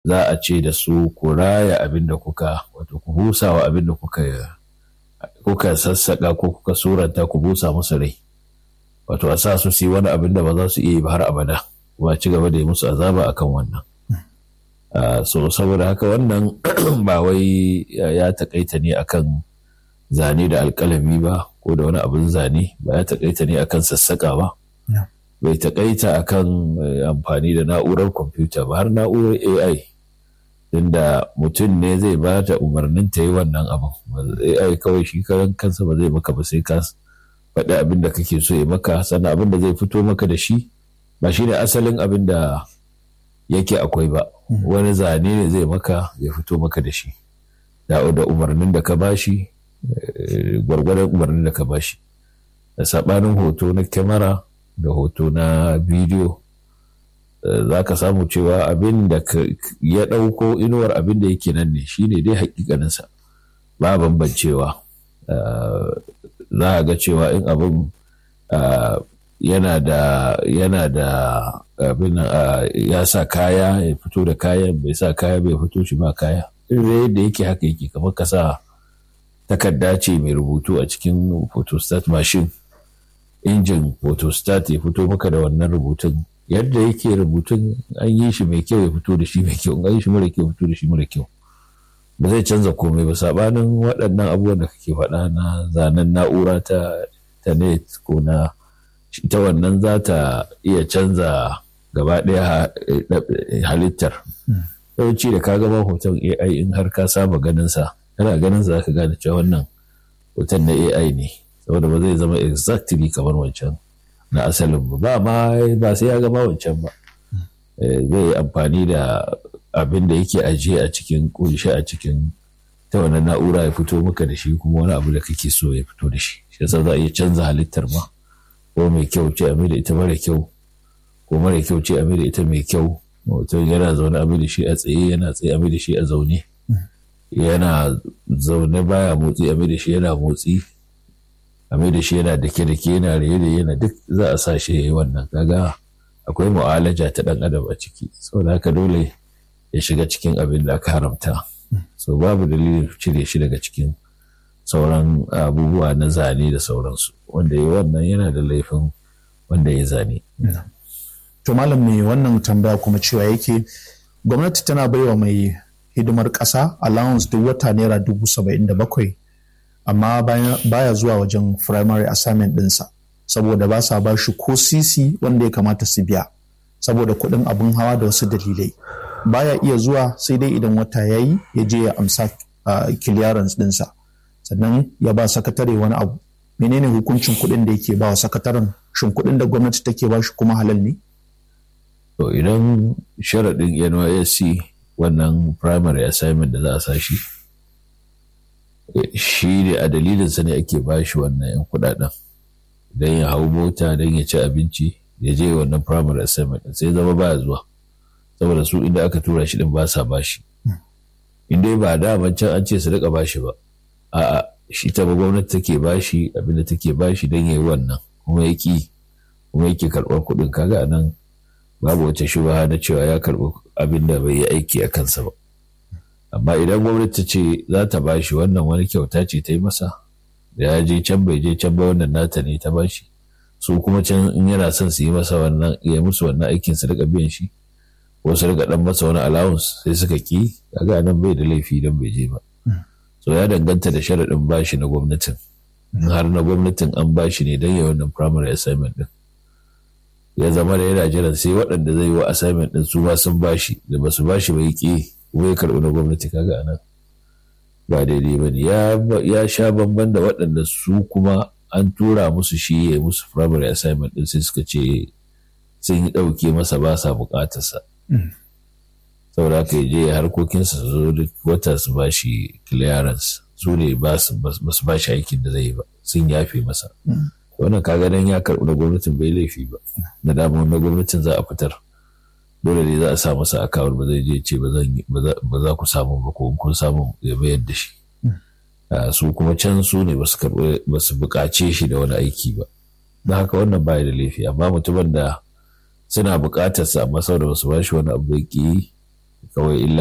za a ce da su ku raya abin da kuka wato ku busa wa abin da kuka kuka sassaƙa ko kuka suranta ku busa musu rai wato a sa su su yi wani abin da ba za su iya yi ba har abada kuma ci gaba da yi musu azaba akan wannan so saboda haka wannan ba wai ya takaita ne akan zane da alkalami ba ko da wani abin zane ba ya takaita ne akan sassaƙa ba bai takaita akan amfani da na'urar kwamfuta ba har na'urar ai inda mutum ne zai ba ta umarnin ta yi wannan abin ai kawai shi karan kansa ba zai maka ba sai ka faɗi abin da kake so ya maka sannan abin da zai fito maka da shi ba shi ne asalin abin da yake akwai ba wani zane ne zai maka ya fito maka da shi da umarnin da ka bashi gwargwadon umarnin da ka bashi da saɓanin hoto na kyamara da hoto na bidiyo za ka samu cewa abin da ya ɗauko inuwar abin da yake nan ne shine dai hakikaninsa ba bambancewa za a ga cewa in abin yana da yana da abin ya sa kaya ya fito da kayan bai sa kaya bai fito shi ba kaya irin yadda yake haka yake kamar ka sa takarda ce mai rubutu a cikin photostat machine injin photostat ya fito maka da wannan rubutun yadda yake rubutun an yi shi mai kyau ya fito da shi mai kyau an yi shi mara kyau ya fito da shi mara kyau ba zai canza komai ba sabanin waɗannan abubuwan da kake faɗa na zanen na'ura ta ta net ko na ita wannan za ta iya canza gaba ɗaya halittar yawanci da ka gaba hoton ai in har ka saba ganin sa kana ganin sa ka gane cewa wannan hoton na ai ne saboda ba zai zama exactly kamar wancan na asalin ba ma ba sai ya gama wancan ba zai yi amfani da abin da yake ajiye a cikin kunshi a cikin ta wannan na'ura ya fito maka da shi kuma wani abu da kake so ya fito da shi shi yasa za a iya canza halittar ma ko mai kyau ce a da ita mara kyau ko mara kyau ce a da ita mai kyau mutum yana zaune a da shi a tsaye yana tsaye a da shi a zaune yana zaune baya motsi a da shi yana motsi a da shi yana dake-dake yana raye yana duk za a sa shi ya yi wannan kaga akwai mu'alaja ta ɗan adam a ciki saboda haka dole ya shiga cikin abin da aka haramta so babu dalilin cire shi daga cikin sauran abubuwa na zane da sauransu wanda ya wannan yana da laifin wanda ya zane to malam mai wannan tambaya kuma cewa yake gwamnati tana baiwa mai hidimar ƙasa allowance duk wata naira dubu saba'in da bakwai amma baya zuwa wajen primary assignment ɗinsa saboda ba sa ba shi ko sisi wanda ya kamata su biya saboda kuɗin abin hawa da wasu dalilai baya iya zuwa sai dai idan wata ya yi ya je ya amsa clearance ɗinsa sannan ya ba sakatare wani abu menene hukuncin kuɗin da yake ba wa sakataren shin kuɗin da gwamnati take ba shi kuma halal ne to idan sharaɗin nysc wannan primary assignment da za a sa shi shi ne a dalilinsa ne ake ba shi wannan 'yan kuɗaɗen don ya hau mota don ya ci abinci ya je wannan primary assignment sai zama baya zuwa saboda su inda aka tura shi din ba sa bashi in dai ba da can an ce su rika bashi ba a'a shi ta ba gwamnati take bashi abinda take bashi don ya yi wannan kuma ya ki kuma yake karɓar kuɗin kaga a nan babu wata shubaha na cewa ya karɓi abin da bai yi aiki a kansa ba amma idan gwamnati ta ce za ta bashi wannan wani kyauta ce ta yi masa da ya je can bai je can ba wannan nata ne ta bashi su kuma can in yana son su yi masa wannan ya musu wannan aikin su rika biyan shi ko su rika dan masa wani allowance sai suka ki kaga nan bai da laifi dan bai je ba so ya danganta da sharaɗin bashi na gwamnatin har na gwamnatin an bashi ne dan ya wannan primary assignment din ya zama da yana jiran sai waɗanda zai yi wa assignment din su ma sun bashi da ba su bashi bai ki kuma ya karɓi na gwamnati kaga anan ba daidai ba ne ya sha bamban da waɗanda su kuma an tura musu shi ya musu primary assignment din sai suka ce sun yi ɗauke masa ba sa buƙatarsa saboda haka ya je harkokinsa su zo duk wata su ba shi clearance su ne ba su ba shi aikin da zai yi ba sun yafe masa wannan kaga dan ya karɓi na gwamnatin bai laifi ba na dama na gwamnatin za a fitar dole ne za a sa masa akawar ba zai je ce ba za ku samu ba ko kun samu ya bayar da shi su kuma can su ne ba su buƙace shi da wani aiki ba don haka wannan baya da laifi amma mutumin da suna buƙatar sa amma saboda ba su ba shi wani abu ki kawai illa